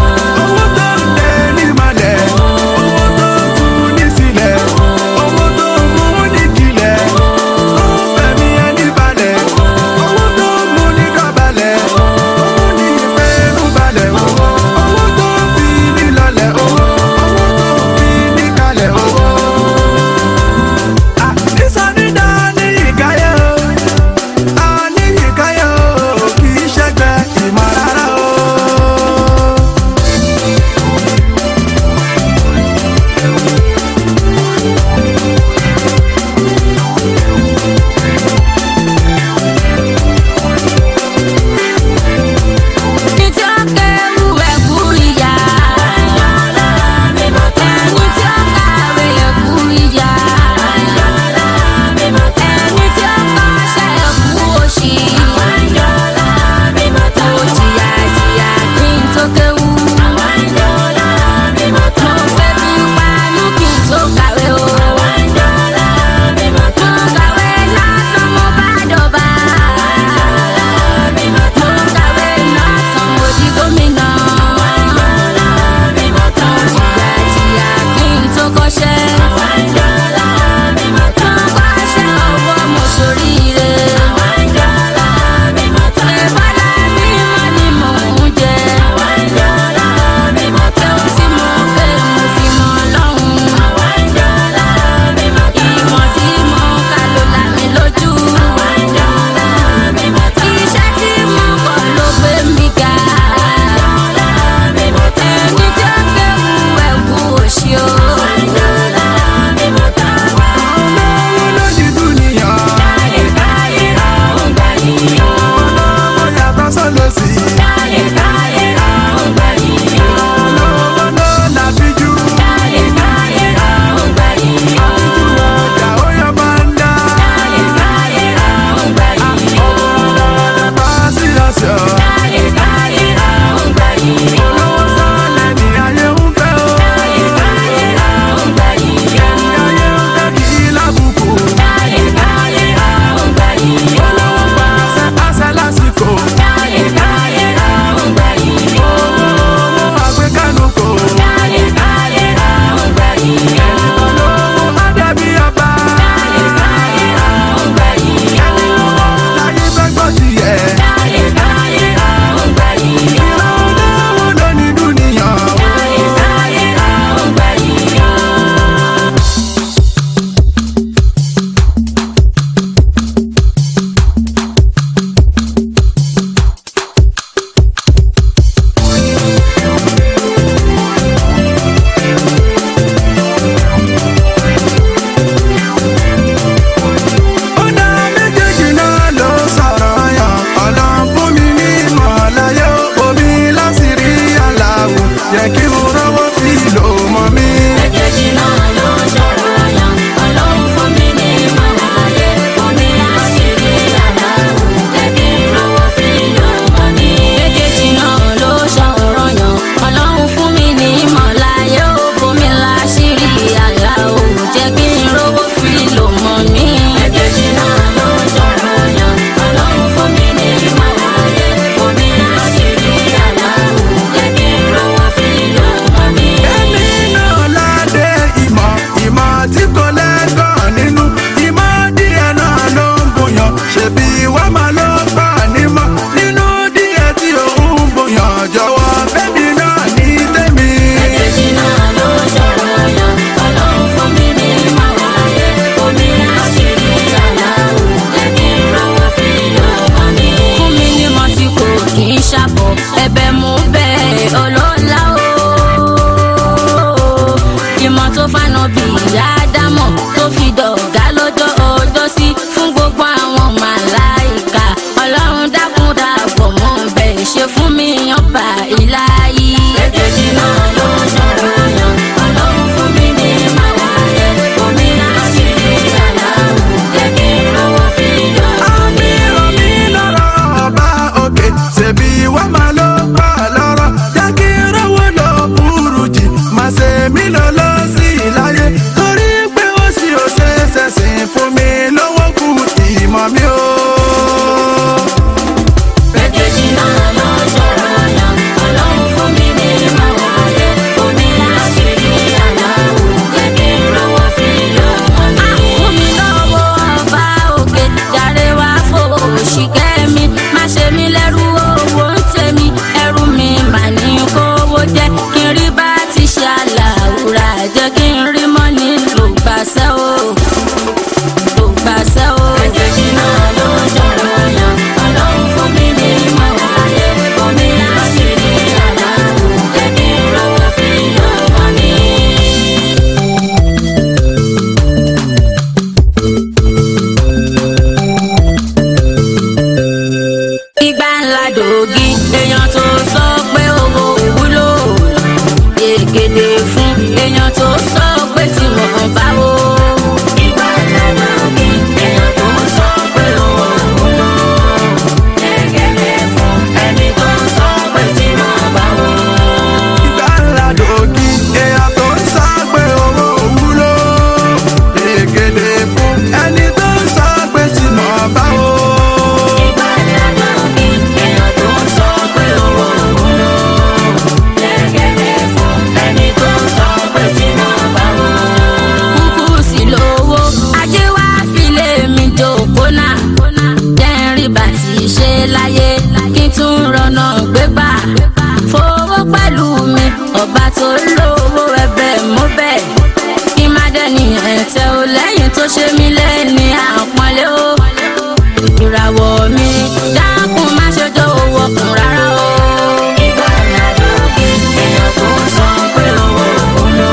ìràwọ̀ mi dákun má ṣe jọ owó kùn rárá o. ìgbà ìrìnàjò kí èèyàn tó ń sọ pé owó kò lò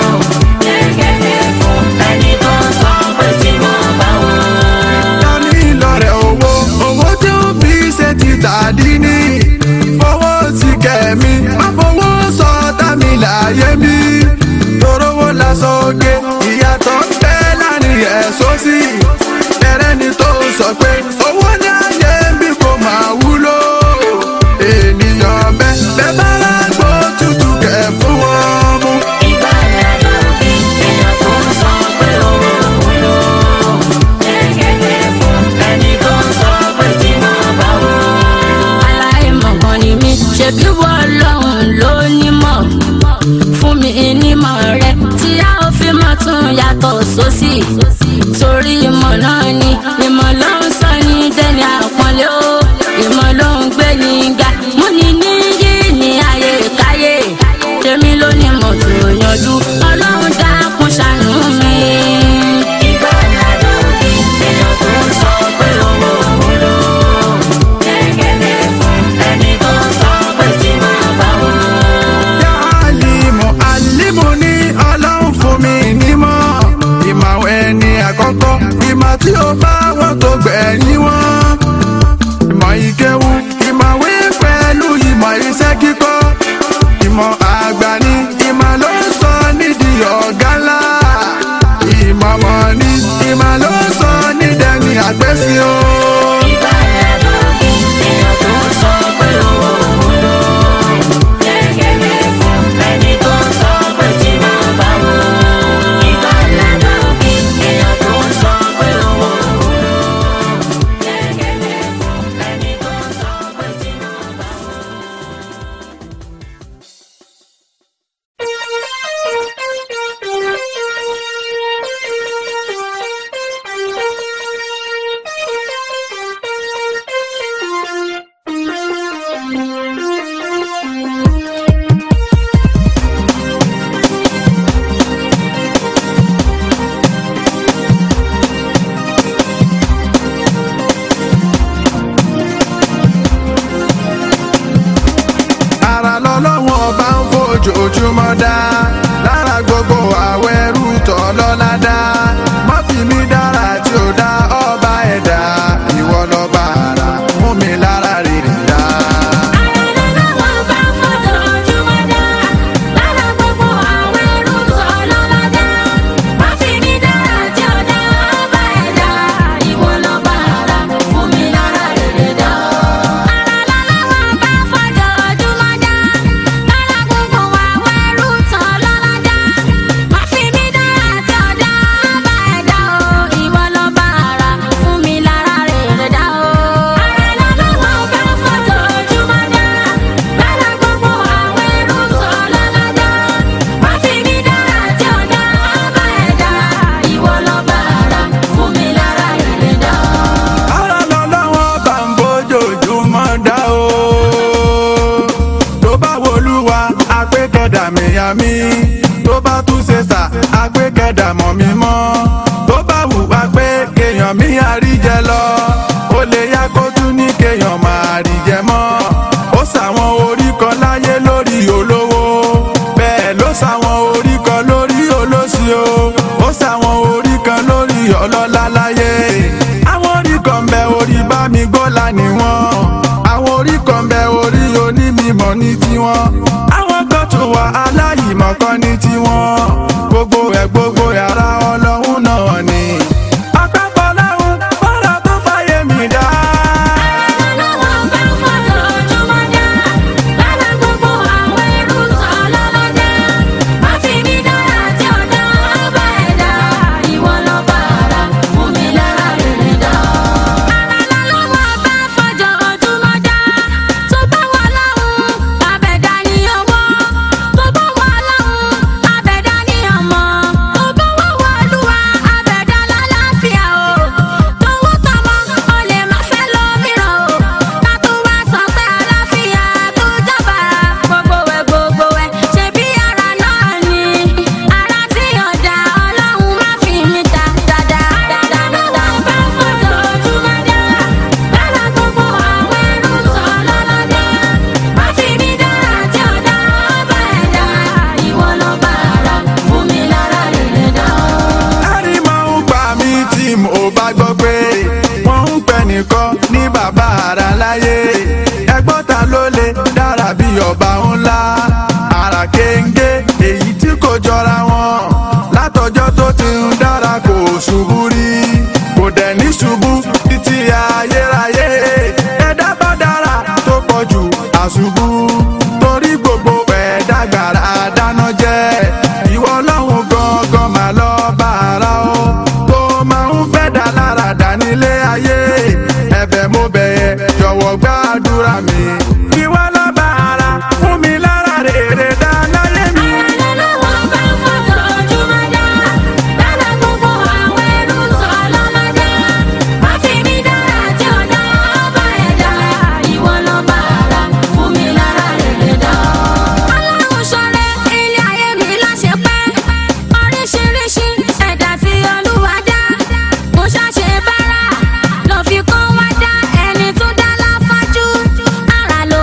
gẹ́gẹ́ fún ẹni tó ń sọ pé tí mo bá wọn. dání lọ́rẹ̀ owó owó tí ó fi ṣe ti tàdí ní fowó sí kẹ̀mí má fowó sọ tàmí láyé mi torówó lásán oge ìyàtọ̀ ń bẹ láàrin ẹ̀sọ́ sí ẹrẹ́ ni tó sọ pé owó ní ayé bí kò máa wúlò ènìyàn bẹ́ẹ̀ bẹ́ẹ̀ bá lágbo tútù kẹ̀ fún wọn mú. ìgbà ìrìnàjò kí èèyàn tó ń sọ pé owó kò lò gẹ́gẹ́ fún ẹni tó ń sọ pé tí mo bá wọn. aláìmọ̀kan ni mí ṣebí wọ́n lọ́hùn ló nímọ̀ fún mi nímọ̀ rẹ tí a ó fi mọ̀ tún yàtọ̀ sósì torí ìmọ̀ náà ni ìmọ̀ ló ń sọ ní dẹ́ni àpọ́nlé o ìmọ̀ ló ń gbé ní ga mú ni níyì ní ayé káyé tèmi ló ní mọ̀ tó yanjú ọlọ́run dákun ṣàánú mi. ìgbà ìrìnàjò kí èèyàn tó ń sọ pé owó òun lò gẹ́gẹ́ fún ẹni tó ń sọ pé tí mo bá wọn. alimu alimu ní ọlọ́run fún mi nímọ̀ ìmọ̀ àwọn ẹni àkọ́kọ́ ìmọ̀ tí ó bá wọn tó gbẹ̀yìn wọn ìmọ̀ ìkéwu ìmọ̀wé pẹ̀lú ìmọ̀ iṣẹ́ kíkọ́ ìmọ̀ àgbà ní ìmọ̀ ló ń sọ nídìí ọ̀gá ńlá ìmọ̀ mọ̀ ní ìmọ̀ ló ń sọ nídẹ̀ẹ́ni àgbẹ̀sí o. ìgbà ìrìnàjò kí èèyàn tó ń sọ pé owó òun lò gẹ́gẹ́ fún ẹni tó ń sọ pé tí mo bá wọn. ìgbà ìrìnàjò kí èèyàn tó ń sọ pé owó òun lò gẹ́gẹ́ fún ẹni tó ń sọ pé tí mo bá wọn. ara lọ́lọ́wọ́n ọba ń fojoojúmọ́ dá lára gbogbo àwọ̀ ẹrú tọ́ lọ́la dá má fi mí dára tí ó dá ọba ẹ̀dá ìwọ lọ́ba ara mú mi lára rere dá. ara lọ́lọ́wọ́n bá ń fojoojúmọ́ dá o. tó bá wolúwa apẹ́kẹ̀dà mìyàmí tó bá tún ṣe sà apẹ́kẹ̀dà mọ̀ mí mọ́ tó bá wùwá pé kéèyàn mi àríjẹ lọ ó lè yá kó tún ní kéèyàn máa ríjẹ mọ́ ó sàwọn orí kan láyé lórí olówó bẹ́ẹ̀ ló sàwọn orí kan lórí olóṣì o ó sàwọn orí kan lórí ọlọ́lá láyé àwọn orí kan bẹ orí bá mi gbọ́lá ni wọ́n àwọn orí kan bẹ orí onímọ̀ ní tiwọn àwọn kan tó wà aláìmọ̀ kan ní tiwọn gbogbo ẹ̀ gbogbo yàrá ọlọ́run náà ni. ọpẹ́ fọlọ́run fọ́lọ́ tó fàyè mi dá. Tó bá wà láhùn, bàbẹ̀dá ni owó bàbá ara láyé ẹgbọ́n ta ló lè dára bí ọba ńlá ara kéńgé èyí tí kò jọra wọn látọjọ́ tó ti ń dára kò ṣubú rí kò dẹ̀ ní ṣubú títí ayérayé ẹ̀dá bá dára tó pọ̀ jù àṣubú torí gbogbo ẹ̀dá gbàrà dáná jẹ́ ìwọ ọlọ́run gangan mà lọ bá ara o tó máa ń fẹ́ dá lára dá nílé ayé ẹ̀bẹ̀ mo bẹ̀yẹ jọ̀wọ́ gbàdúrà mi ìwọ lọ bá ara fún mi lára rere dá láyé mi. Ara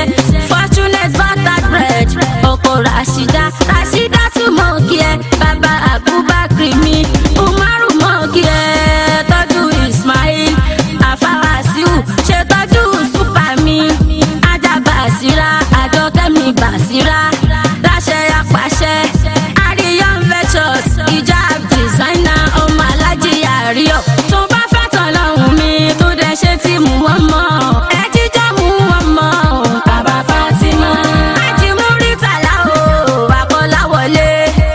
fortunate butter bread ọkọ rasida rasida tún mọ kí ẹ bàbá abubakar mi umaru mọ kí ẹ tọ́jú ismail afawasiu ṣètọ́jú super mi ajá basira àjọkẹ́mi basira láṣẹ apàṣẹ ariyan ventures hijab designer ọmọ alájí àríyọ tó bá fẹ́ tán lọ́hùn mi tó dẹ̀ ṣe tí mú wọn mọ́ ẹ jíjọ́ mú wọn mọ́ bàbá fatima ajimúrítàlá o akọ́láwọlé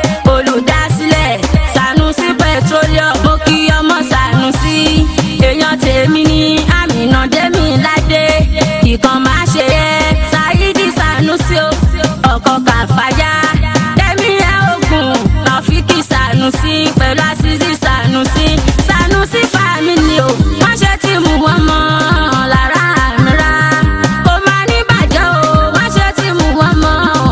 olùdásílẹ̀ sanusi petroleum mo kí ọmọ sanusi èèyàn tèmi ní àmìnà dẹ́mi ládé ìkan máa ṣe é ṣáídì sanusi o ọkọ̀ kàfáyà dẹ́mi ẹ̀ ogun rafiki sanusi pẹ̀lú àṣìṣì sanusi sanusi family o wọ́n ṣe tí mú wọn mọ́ lára àmìra kò máa ní bàjẹ́ o wọ́n ṣe tí mú wọn mọ́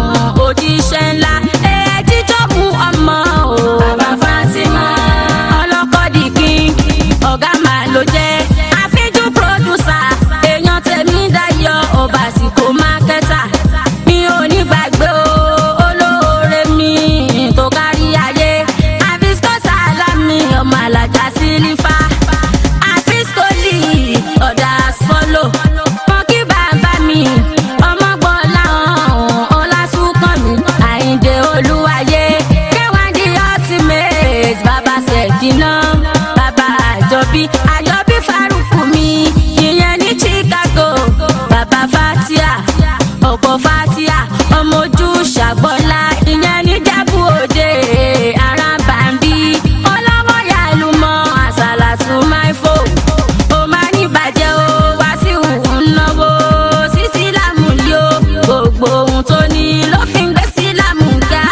òjíṣẹ́ ńlá ẹ̀ jíjọ́ mú ọmọ o bàbá fatima ọlọ́kọ̀dì king ọ̀gá màá ló jẹ́ àfíjú producer èèyàn tèmi dayọ̀ ọbaṣìkò mákẹ́tà mi ò ní gbàgbé o olóore mi tó kárí ayé àfíṣkò sálámì ọmọ alájà sílífà àfíṣkòlì ọ̀dà àsfọ́lò mọ kí bàbá mi ọmọ gbọ́lá ọlásùnkànmí àyíǹde olúwayé kéwàndí ultimate bàbá ṣèkínà bàbá àjọbí àjọbí faruku mi ìyẹn ní chicago bàbá fatia ọkọ fatia ọmọ ojú ṣàgbọ́lá ìyẹn ní jábù òde arábàmbí ọlọ́wọ́ yàlú mọ́ àṣàlàtú máìfò ó máa ní bàjẹ́ o wá sí òun náwó sí sílámù yó gbogbo ohun tó ní ló fi ń gbé sílámù ga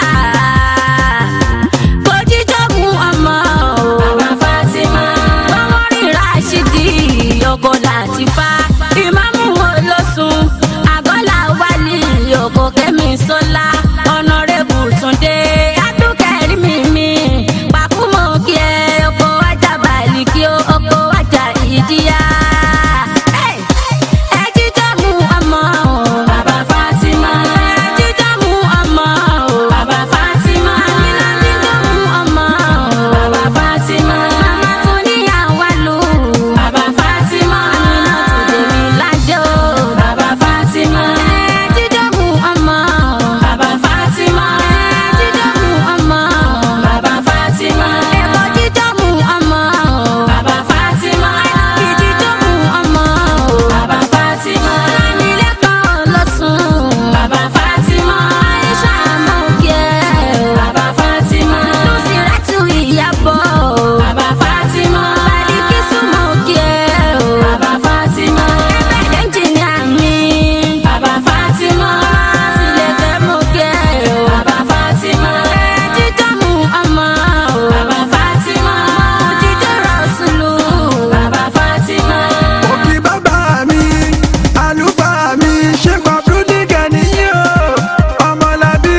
kò jíjọ́ mú ọmọ o bàbá fatima ọmọ rí rashidi ọkọ láti fa ìmáàmù olóṣùn àgọ́là wálé ọkọ kẹ́mi sọ́lá ọ̀nàrẹ́bù túndé adúkẹ́rì mímí pàkúmọ̀ kí ẹ ọkọ̀ wájà bàálì kí ó ọkọ̀ wájà ìdíyà. Hey! ẹ jíjọ́ mú ọmọ o bàbá fatima ẹ jíjọ́ mú ọmọ o bàbá fatima àmìlà jíjọ́ mú ọmọ o bàbá fatima màmá tún níyàwó lù bàbá fatima àmìlà tún dèmi lájọ bàbá fatima ẹ jíjọ́ mú ọmọ o bàbá fatima ẹ jíjọ́ mú ọmọ o bàbá fatima ẹ̀kọ́ jíjọ́ mú ọmọ o bàbá fatima ìjíjọ́ mú ọmọ o bàbá fatima lámìlẹ́kọ̀ọ́ lọ́sùn bàbá fatima aisha mọ̀kẹ́ o bàbá fatima lùsìrẹ́tù ìyàbọ̀ o bàbá fatima balikisu mọ̀kẹ́ o bàbá fatima ẹgbẹ́ ẹnjìnìà mi bàbá fatima sílẹ̀kẹ́ mọ̀kẹ́ o bàbá fatima ẹ̀jíjọ́ mú ọmọ o bàbá fatima jíjọ́ rọ̀ṣùlù bàbá fatima. òkè bàbá mi àlùfáà mi ṣé kọ́pútì kẹ́niyí o ọmọlábí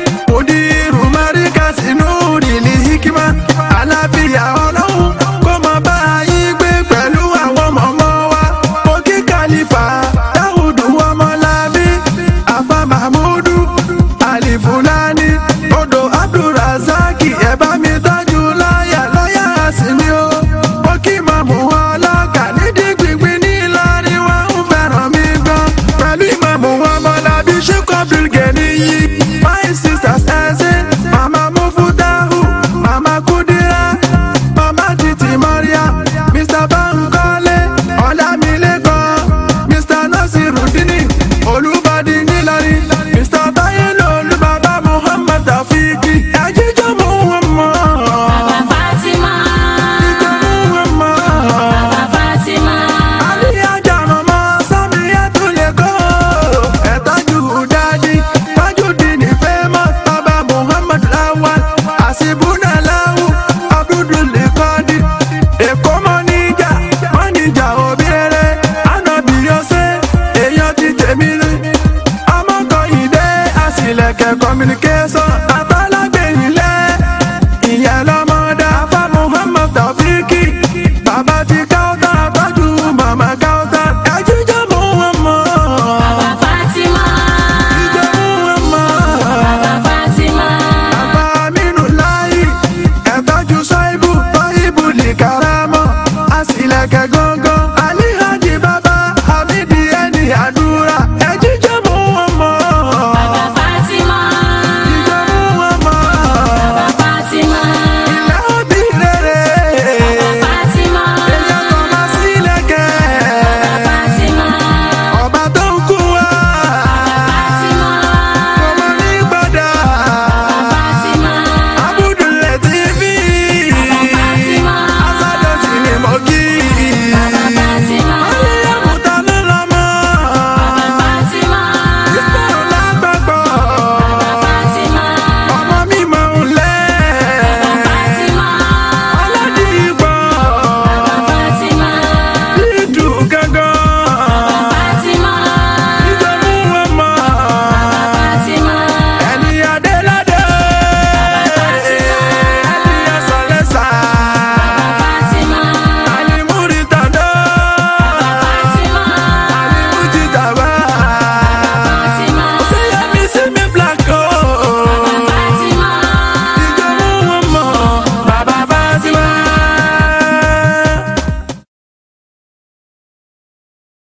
òdìrú mẹ́ríkà sínú rìlì hikima àlàáfíà ọlọ́run kó mọ bá yín gbé pẹ̀lú àwọn mọ̀mọ́ wa òkè kàlífà dáhùdù ọmọlábí àfa mahmudu àlìfúlání odò abdulrasaki ẹ bá mi tọ́jú láyà láyà sinmi o ó kí mọ̀mú ọlọ́kà nídìí gbìngbìn ní ìlọrin wọn ń fẹ́ràn mi gan pẹ̀lú ìmọ̀mú ọmọlábí ṣẹ́kọ̀ bílgẹ̀ni yìí my sisters ẹ̀sìn mama mufutahu mama kudira mama titi maria mr bankole ọlámilékan mr nasirudini olùbàdì nílọrin mr bayelo olùbàbà muhammad tafiki ẹ̀jíjọ́ mú wọn mọ́. bàbá fatima ẹ̀jíjọ́ mú wọn mọ́. bàbá fatima. Aliyaja mama sami etule ko ẹtọju dadi tajudini famous baba muhammad lawal asibuna lawu abdul kadi èkó mọ́níjà mọ́níjà obìnrin anabi yose èèyàn ti tèmi rí ọmọkọ ìdè àsìlẹ̀kẹ̀ communication